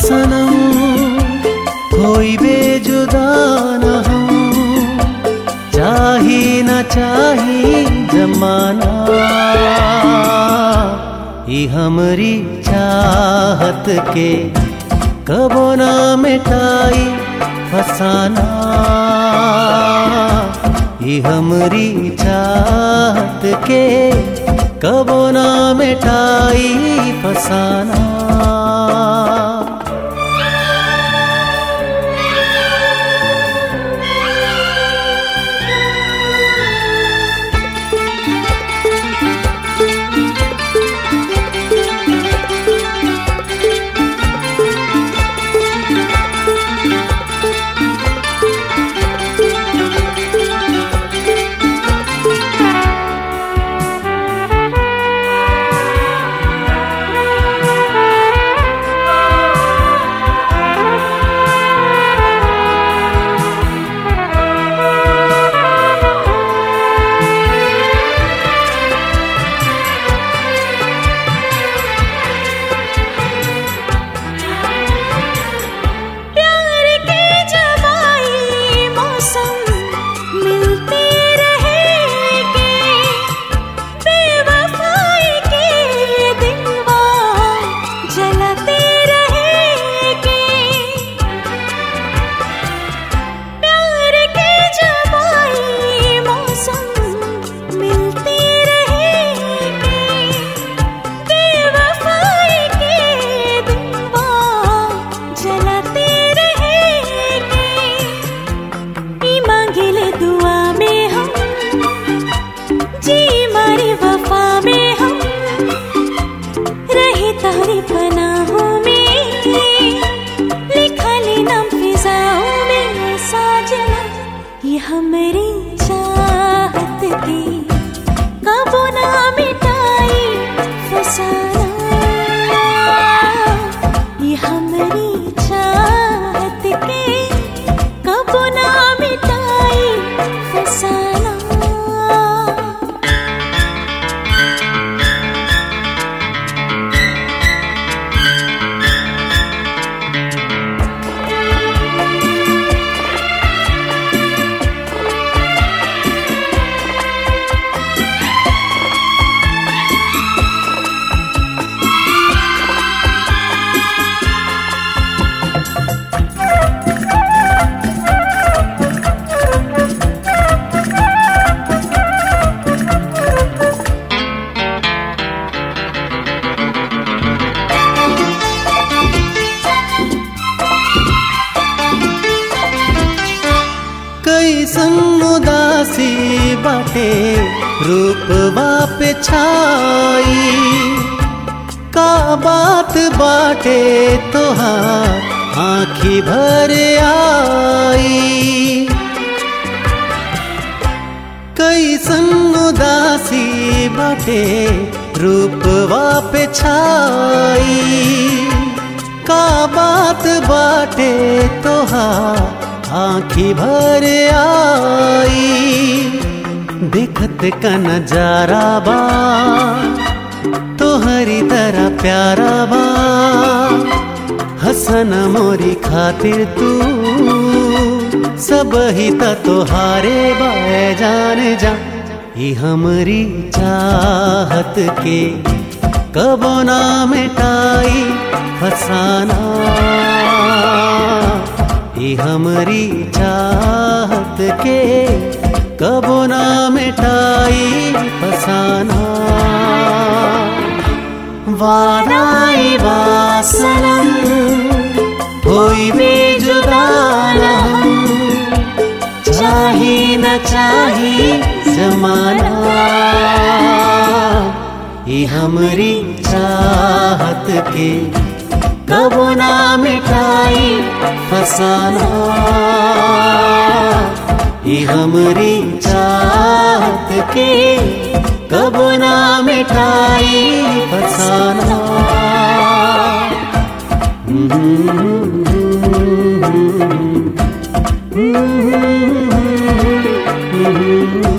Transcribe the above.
सनम कोई बेजुदा न हम चाही न चाही जमाना ई हमरी चाहत के कबो ना मिटाई फसाना ई हमरी चाहत के कबो ना मिटाई फसाना प्यार के जवाई मौसम मिलते रहेंगे बेवफाई के दिलवा जलते रहेंगे प्यार के जवाई मौसम मिलते रहेंगे बेवफाई के दिलवा जलाते रहेंगे ई मांगिले दुआ में हम जी मारी वफा में हम रहे तारी पनाहों में लिखा ले नाम फिजाओं में साजना ये हमारी चाहत की कबो ना मिटाई फसाना ये हमारी चाहत के कबो ना मिटाई फसाना कैसन उदासी बाटे रूपवा पे छाई का बात बाटे तोहार आँखी भर आई कैसन उदासी बाटे रूपवा पे छाई का बात बाटे तोहार आँखी भर आई देखत का नजारा बा तोहरी तरह प्यारा बा हसन मोरी खातिर तू सब ही त तोहारे बाए जान जा ई हमरी चाहत के कबो ना मिटाई फसाना ई हमरी चाहत के कबो ना मिटाई फसाना वादाई वासनम होई भी जुदा न हम चाही न चाही जमाना ई हमरी चाहत के कबो ना मिटाई फसाना ई हमरी चाहत के कबो ना मिटाई फसाना Mm-hmm.